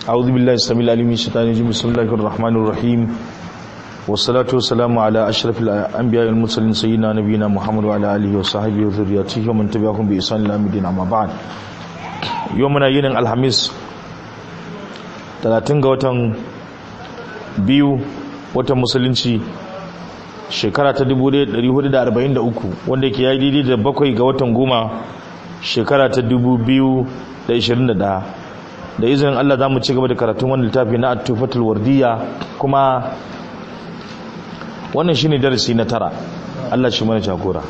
أعوذ بالله السميع العليم من الشيطان الرجيم بسم الله الرحمن الرحيم والصلاة والسلام على أشرف الأنبياء والمرسلين سيدنا نبينا محمد وعلى آله وصحبه وذريته ومن تبعهم بإحسان إلى يوم الدين أما بعد يومنا ينن الخميس 30 ga watan biyu watan musulunci shekara ta 1443 wanda ke yayi daidai da bakwai ga watan goma shekara ta 2021 da izinin Allah za mu ci gaba da karatun wani littafi na atufatul wardiya kuma wannan shine darasi na tara Allah shi mana jagora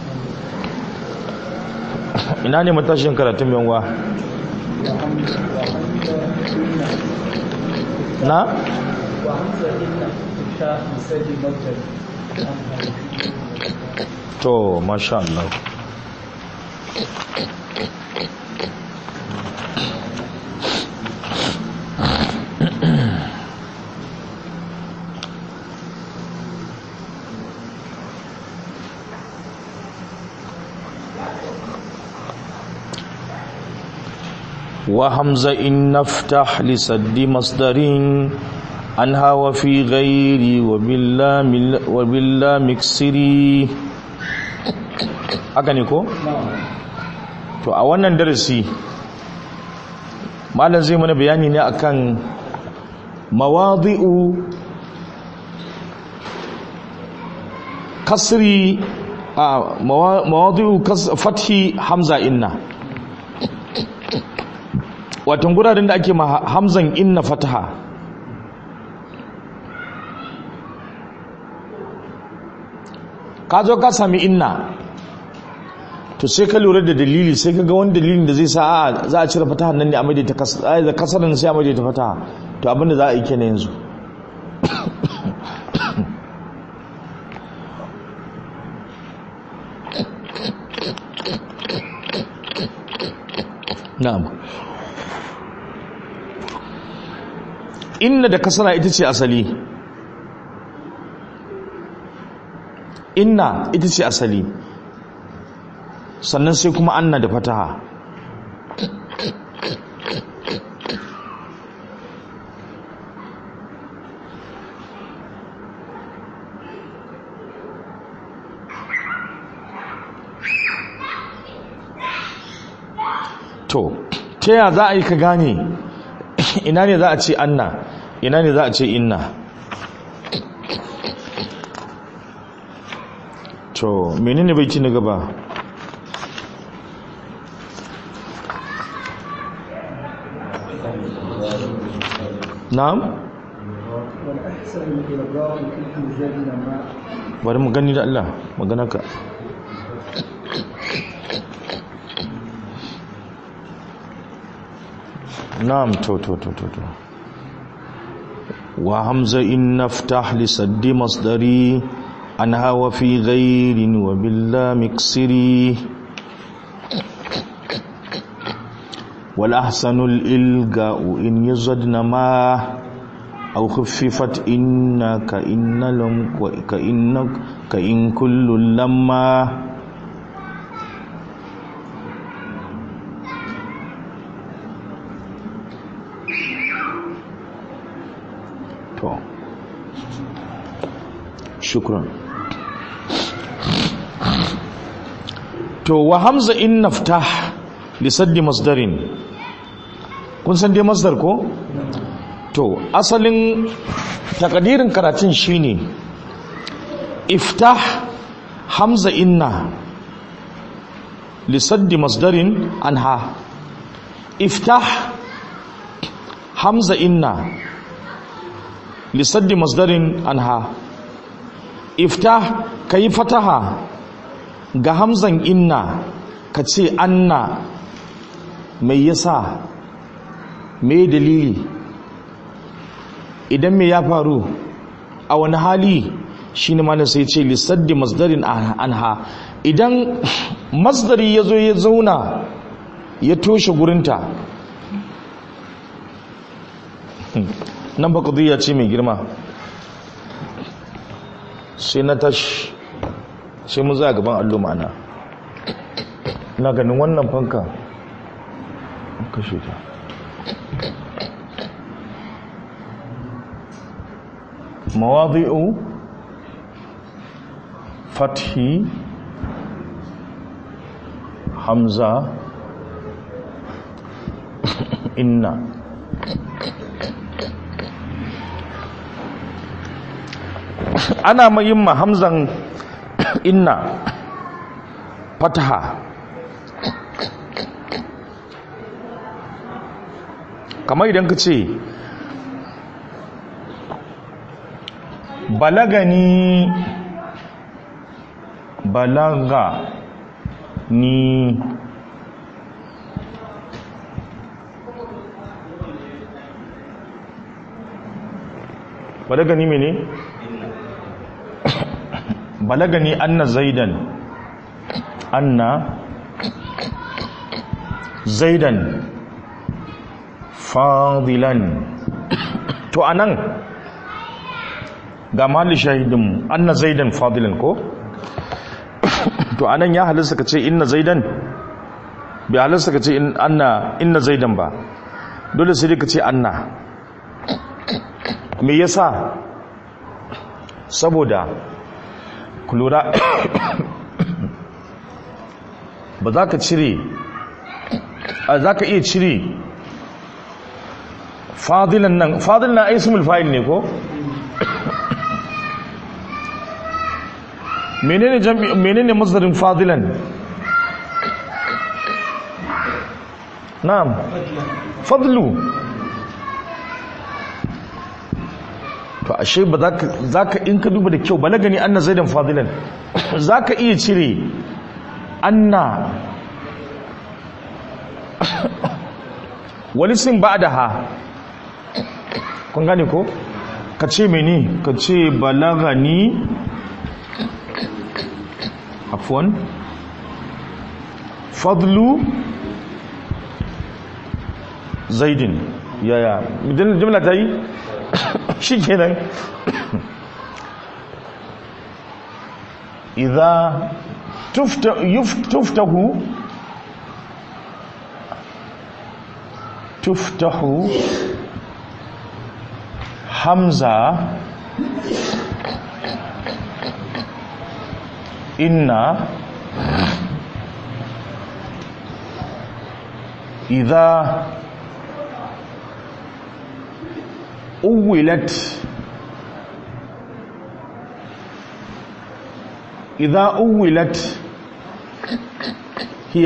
ina ne matashin karatun yanwa na to masha Allah وهمزة إن نفتح لسد مصدر عنها وفي غيري وبالله وبالله مكسري haka ne ko? to a wannan darasi malam zai mana bayani ne akan mawadi'u kasri a mawadi'u fathi hamza inna watan guraren da ake hamzan inna fataha ka zo ka sami inna to sai ka lura da dalili sai ka ga wani dalilin da zai sa a za a cire fataha nan ne a maidaita kasarin sai a maidaita fataha to abinda za a yi kenan yanzu na'am inna da kasara ita ce asali inna ita ce asali sannan sai kuma anna da fataha to ta ya za a yi ka gane ina ne za a ce anna ina ne za a ce inna to menene bai ci na gaba na'am bari mu gani da Allah magana ka na'am to to to to to wa hamza in naftah li saddi masdari anha wa fi ghayrin wa billah miksiri wal ahsanul ilga'u in yazadna ma aw khuffifat innaka innalum ka innak ka in kullu lamma to shukran to wa hamza in naftah li saddi masdarin kun san dai masdar ko to asalin takadirin karatun shine iftah hamza inna li saddi masdarin anha iftah hamza inna lisaddi masdarin anha iftah kayi fataha ga hamzan inna ka ce anna mai yasa mai dalili idan mai ya faru a wani hali shine mana sai ce lisaddi masdarin anha idan masdari ya zo ya zauna ya toshe gurinta nan ba ya ce mai girma sai na tashi sai mu za gaban allo ma'ana na ganin wannan fanka kashe ta mawadi'u fathi hamza inna ana yin ma hamzan inna fataha kamar idan ka ce balagani balaga ni balagani mene balagani anna zaidan anna zaidan fadilan to anan ga mahalli shahidin anna zaidan fadilan ko to anan ya halasta ka ce inna zaidan bai halasta ka ce anna inna zaidan ba dole sai ka ce anna me yasa saboda kulura ba za ka cire za ka iya cire fadilan nan fadilan na ismul fa'il ne ko menene jam'i menene masdarin fadilan na'am fadlu to ashe ba za ka in ka duba da kyau balagani anna zaidan fadilan za ka iya cire anna wani sin ba da ha kun gane ko ka ce mene ka ce balagani afwan fadlu zaidin yaya jimla ta yi shi kenan idza tuftahu tuftahu hamza inna idza أولت إذا أولت هي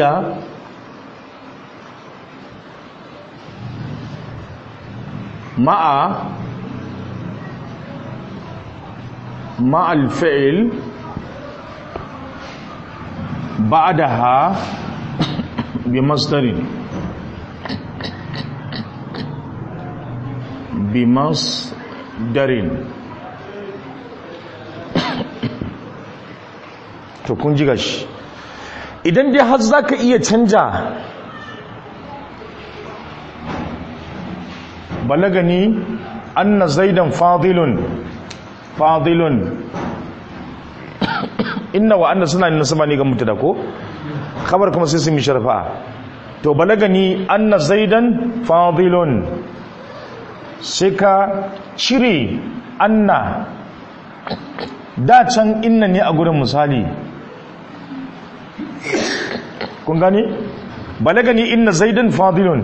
مع مع الفعل بعدها بمصدر bimasdarin to kun ji gashi idan dai har za ka iya canja balagani anna zaidan fadilun fadilun inna wa anna suna nasaba ne ga mutu da ko khabar kuma sai su mi sharfa to balagani anna zaidan fadilun sai ka cire anna da can inna ne a gurin misali kun gani balagani inna zaidan fadilun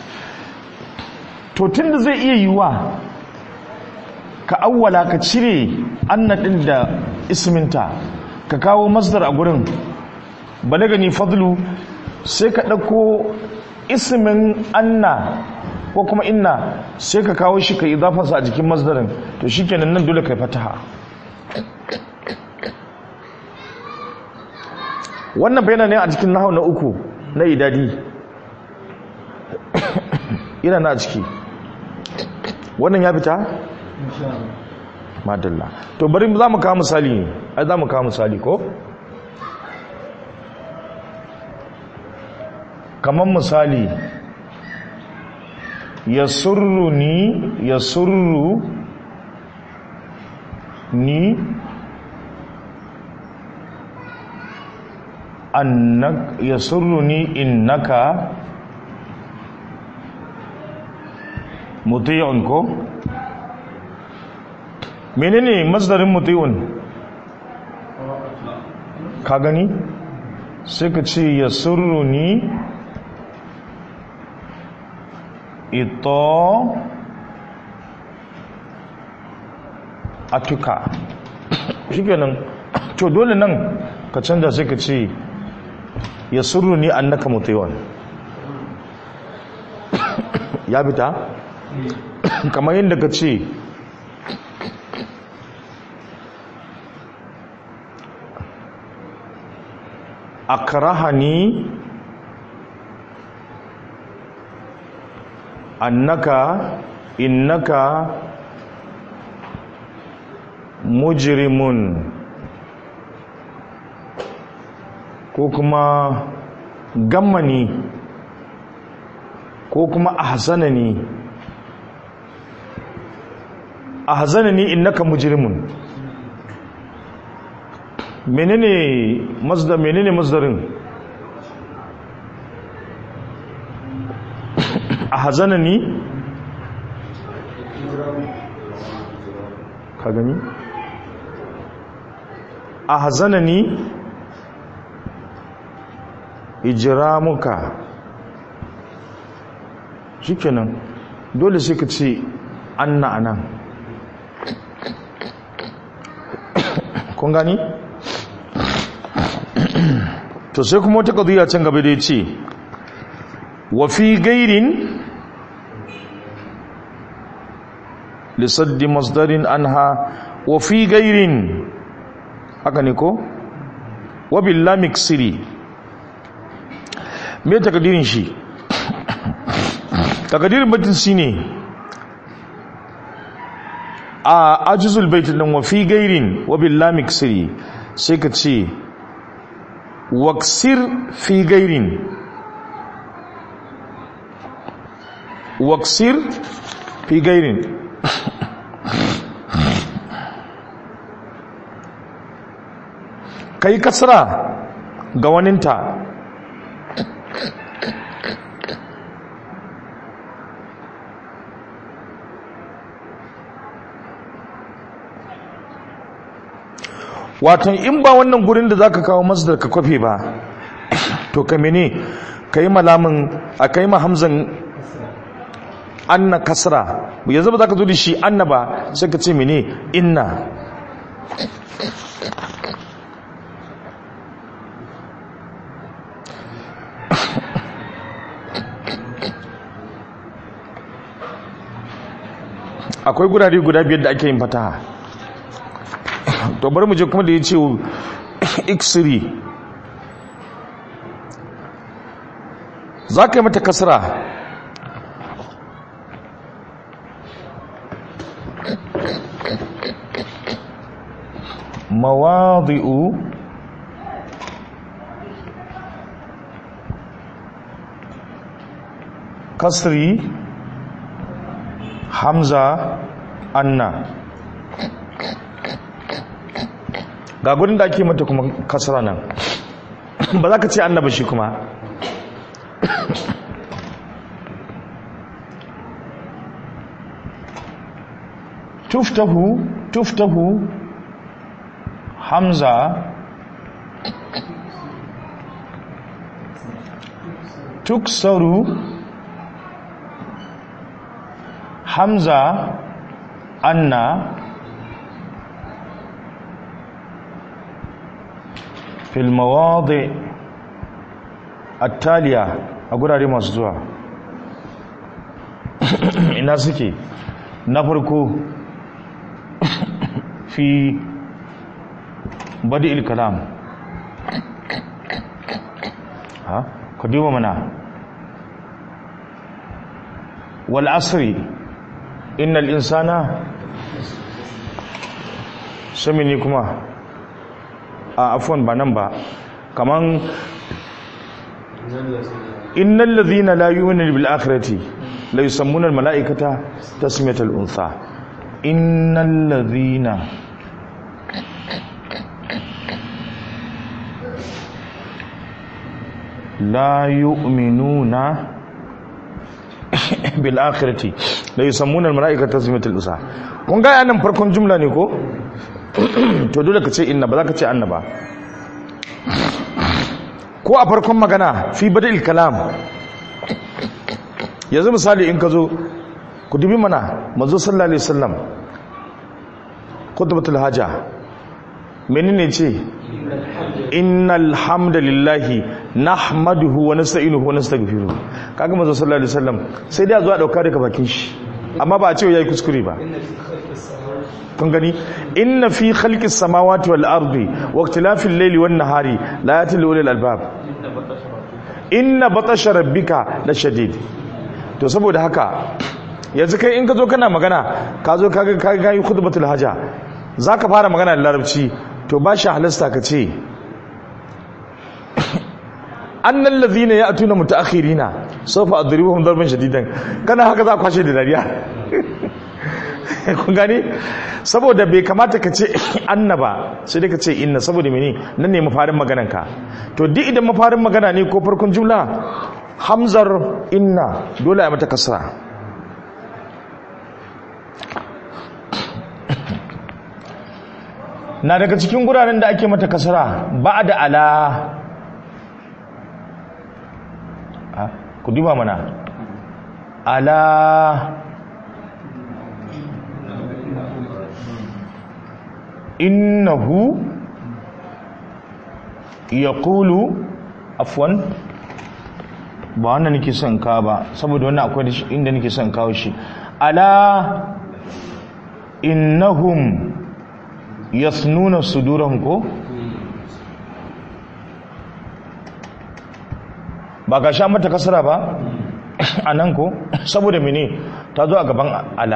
to tunda zai iya yiwa ka awwala ka cire anna din da isminta ka kawo masdar a gurin balagani fadlu sai ka ɗauko ismin anna ko kuma inna sai ka kawo shi ka idafansa a jikin masdarin to shi kenan nan dole ka fataha wannan bayanan ne a cikin nahau na uku na idadi ina na ciki wannan ya fita? madalla to bari za mu kawo misali ne ai za mu kawo misali ko? kamar misali ya surru ni ya surru ni annak ya surru ni innaka muti'un ko menene masdarin muti'un ka gani sai ka ce ya surruni ito atuka shi kenan to dole nan ka canza sai ka ce ya surruni annaka muti'un ya fita kamar yadda ka ce akrahani annaka innaka mujrimun ko kuma gammani ko kuma ahzanani ahzanani innaka mujrimun menene masdar menene masdarin ahzanani ka gani ahzanani ijramuka shikenan dole sai ka ce anna anan kun gani to sai kuma wata qadiya can gaba da yace wa fi gairin lisaddi masdarin anha wa fi gairin haka ne ko wa billahi miksiri me takadirin shi takadirin batin shine a ajizul baitin nan wa fi gairin wa billahi miksiri sai ka ce waksir fi gairin waksir fi gairin kai kasra ga waninta wato in ba wannan gurin da zaka kawo masdar ka kwafe ba to ka mene kai malamin a kai ma hamzan anna kasra yanzu ba zaka zo da shi anna ba sai ka ce mene inna akwai gurare guda biyar da ake yin fataha to bari mu je kuma da ya ce iksiri za ka yi mata kasra mawadi'u kasri hamza anna ga gudun da ake mata kuma kasara nan ba za ka ce annaba shi kuma tuftahu tuftahu hamza tuksaru hamza anna في المواضع التالية أقول masu zuwa ina suke na farko fi badi kalam ha ku duba mana wal asri innal insana samini kuma a afwan ba nan ba kaman innal ladhina la yu'minuna bil akhirati la yusammuna al malaikata tasmiyatal untha innal ladhina la yu'minuna bil akhirati la yusammuna al malaikata tasmiyatul usa kun ga nan farkon jumla ne ko to dole ka ce inna ba za ka ce anna ba ko a farkon magana fi bada'il kalam yanzu misali in ka zo ku dubi mana mazo sallallahu alaihi wasallam khutbatul haja menene ce innal hamdalillahi nahmaduhu wa nasta'inuhu wa nastaghfiruh kaga mazo sallallahu alaihi wasallam sai dai a zo a dauka daga bakin shi amma ba a ce yayi kuskure ba kun gani inna fi khalqis samawati wal ardi wa ikhtilafil layli wan nahari la yatil ulil albab inna batasha rabbika la shadid to saboda haka yanzu kai in ka zo kana magana ka zo ka ga yi khutbatul haja zaka fara magana da larabci to ba shi halasta ka ce annal ladhina ya'tuna mutaakhirina sawfa adribuhum darban shadidan kana haka za ka kwashe da dariya kun gane saboda bai kamata ka ce annaba sai dai ka ce inna saboda mene nan ne mafarin maganan ka to duk idan mafarin magana ne ko farkon jumla hamzar inna dole a mata kasra na daga cikin guraren da ake mata kasra ba da ala ku duba mana ala innahu yaqulu afwan ba wannan nake son ka ba saboda wannan akwai inda nake son kawo shi ala innahum yasnuna sudurahum ko ba ga sha mata kasara ba anan ko saboda mene ta zo a gaban ala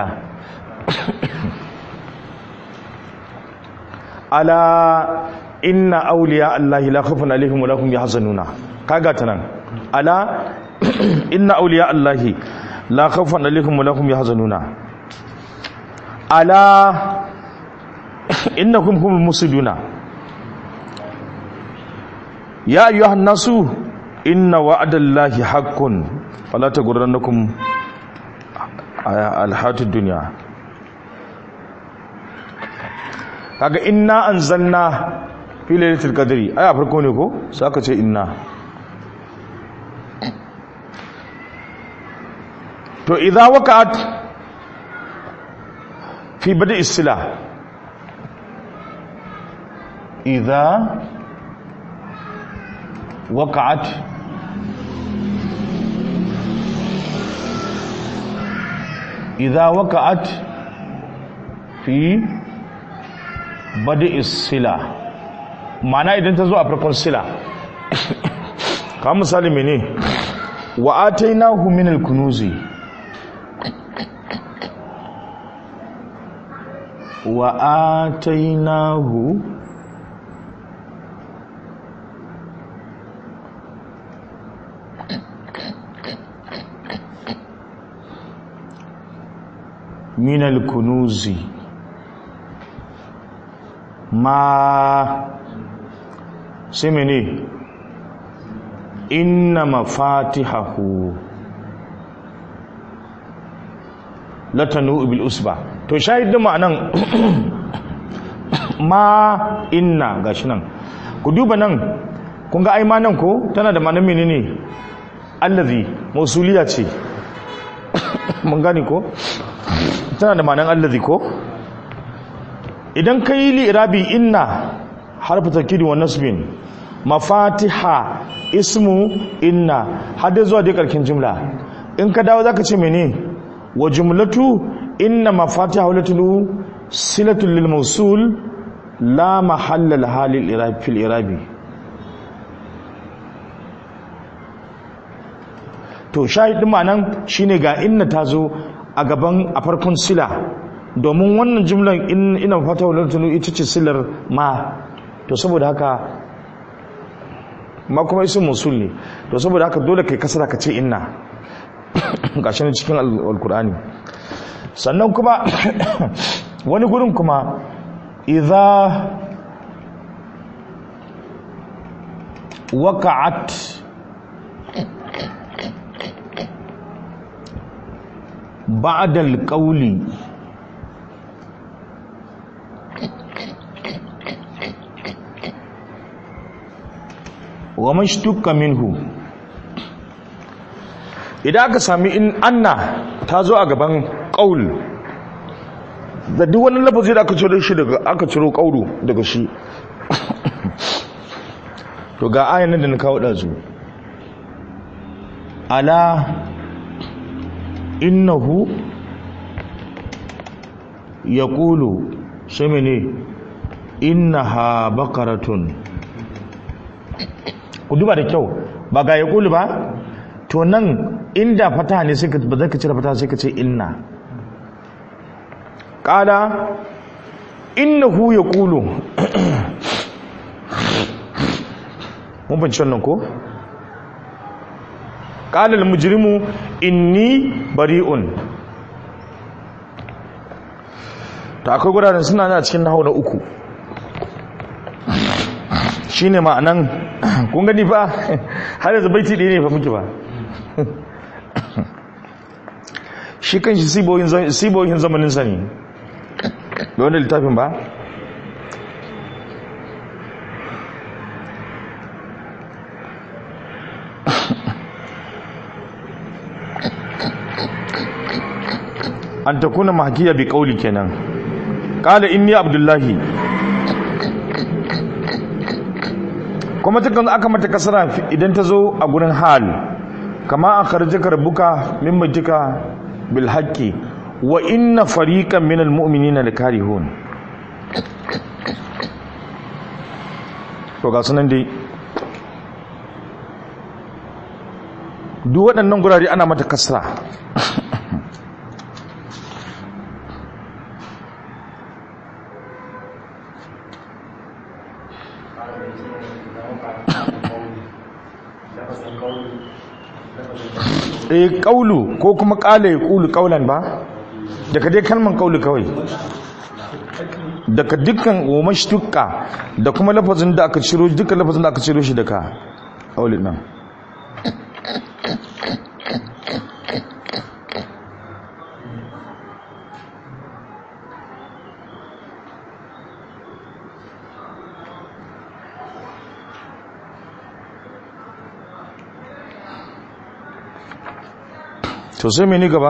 ala inna awliya allahi la khawfun alaihim wa lahum yahzanuna kaga ta nan ala inna awliya allahi la khawfun alaihim wa lahum yahzanuna ala innakum humul musiduna ya ayyuhan nasu inna wa'dallahi haqqun fala taghurrannakum alhatud dunya kaga inna anzalna fi lailatul qadri aya farko ne ko sai aka ce inna to idza waqa'at fi bada'i sila idza waqa'at idza waqa'at fi bada sila mana idan ta zo a farkon sila ka misali mene wa atainahu min al-kunuzi wa atainahu min al-kunuzi ma sai mene inna mafatihahu latanu bil usba to shahidin ma'anan ma inna gashi nan ku duba nan kun ga ai ma nan ko tana da ma'anan menene allazi mausuliya ce mun gane ko tana da ma'anan allazi ko idan ka yi li'irabi inna harfi takiri wa nasbin mafatiha ismu inna hada zuwa dai karkin jumla in ka dawo zaka ce mene wa jumlatu inna mafatiha walatulu silatul lil mawsul la mahalla laha lil irabi fil irabi to shahidin ma'anan shine ga inna tazo a gaban a farkon sila domin wannan jumlan ina fata wadda tunu ita ce silar ma to saboda haka ma kuma isin musul ne to saboda haka dole kai kasara ka ce inna gashi ne cikin alkur'ani sannan kuma wani gurin kuma idza waqa'at ba'dal qawli wa mashtukka minhu idan aka sami in anna ta zo a gaban qaul da duk wani lafazi da aka ciro shi daga aka ciro qaulu daga shi to ga ayan nan da na kawo dazu ala innahu yaqulu sai mene innaha baqaratun ku duba da kyau ba ga yaqulu ba to nan inda fata ne sai ka ba zaka cire fata sai ka ce inna qala innahu yaqulu mun ban wannan ko qala al-mujrimu inni bari'un to akwai guraren suna na cikin nahawu na uku shine ma'anan kun gani fa har yanzu baiti ɗaya ne fa muke ba shi kan shi sibohin zamanin sani da wani littafin ba an ta kuna mahakiya bi kauli kenan kala inni abdullahi kuma tukan aka mata kasara idan ta zo a gurin hal kama a karjika rabbuka min baitika bil haqqi wa inna fariqan minal mu'minina lakarihun to ga sunan dai duk waɗannan gurare ana mata kasra eh kaulu ko kuma kala ya kulu kaulan ba daga dai kalman kaulu kawai daga dukkan umashtuka da kuma lafazin da aka ciro dukkan lafazin da aka ciro shi daga kaulin nan to sai meni gaba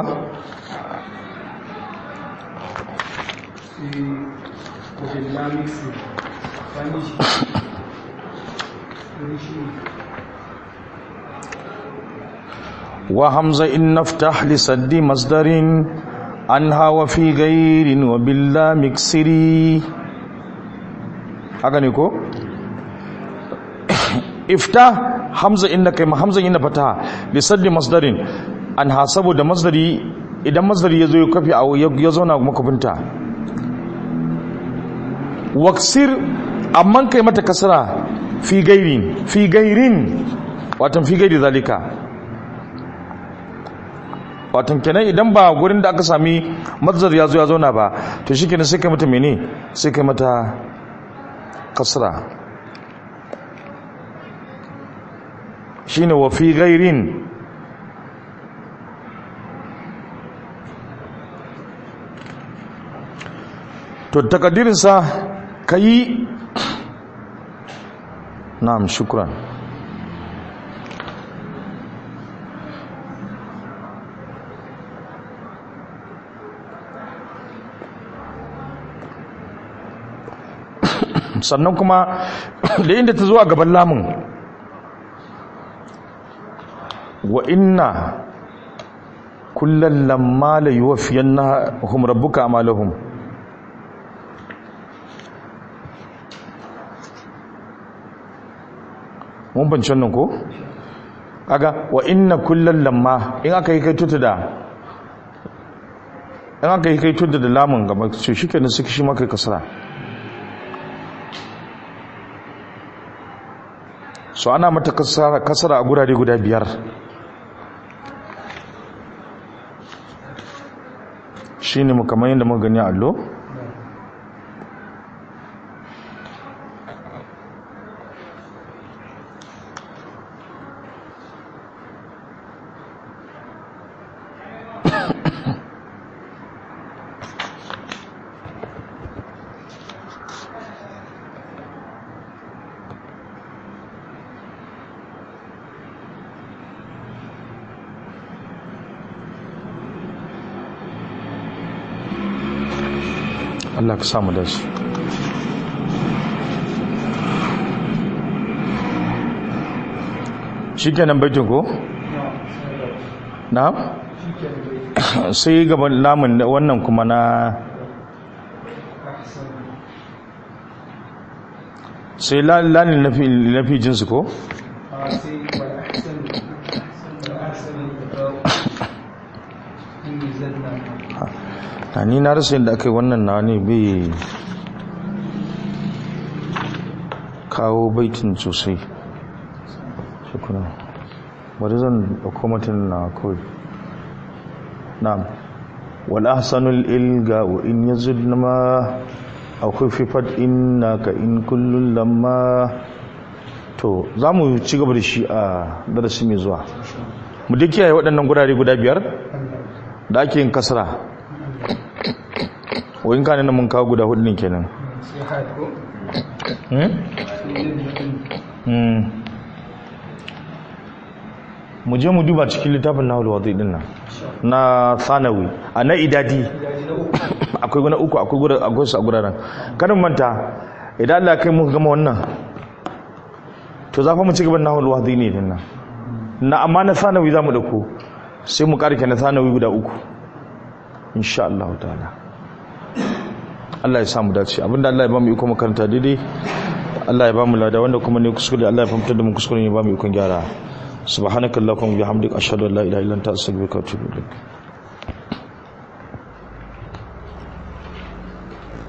wa hamza in naftah li saddi masdarin anha wa fi ghairin wa billah miksiri haka ne ko ifta hamza inna kai hamza inna fata li saddi masdarin an ha saboda masdari idan masdari ya zo ya kafi ya zauna makwafinta waksir amman kai mata kasara fi gairin fi gairin watan fi gairi zalika watan kenan idan ba gurin da aka sami masdar ya zo ya zauna ba to shi kenan sai kai mata mene sai kai mata kasara shine wa fi gairin to takaddirinsa ka yi na'am shukran sannan kuma da inda ta zo a gaban lamun wa inna kullum lamma la yuwafiyan na hum rabbuka amalahum mun banci wannan ko kaga wa inna kullal lamma in aka yi kai tuta da in aka yi kai tuta da lamun gaba ce shikenan suke shi maka kasara so ana mata kasara kasara a gurare guda biyar shine mu kamar yadda muka gani a allo Allah ka samu dace shikenan baitin ko na sai gaban lamun wannan kuma na sai lalin na fi jinsu ko na ni na rasa yadda aka yi wannan na ne bai kawo baitin sosai shukuna bari zan ɗauko mutum na kawai na'am wal ahsanul ilga wa in yazid ma akwai fifat inna ka in kullun lamma to za mu ci gaba da shi a darasi mai zuwa mu duk kiyaye waɗannan gurare guda biyar da ake yin kasra wayin ka nan mun kawo guda hudu ne kenan mu je mu duba cikin littafin nahul wadai din nan na sanawi a na idadi akwai guna uku akwai gura akwai su a guraren kanin manta idan Allah kai muka gama wannan to za fa mu ci gaban nahul wadai ne din nan na amma na sanawi za mu dauko sai mu karke na sanawi guda uku insha Allah ta'ala Allah ya samu dace abinda Allah ya ba mu iko makaranta daidai Allah ya ba mu lada wanda kuma ne kuskure Allah ya fahimtar da mu kuskure ne ba mu ikon gyara subhanakallahumma wa bihamdika ashhadu an la ilaha illa anta astaghfiruka wa atubu ilaik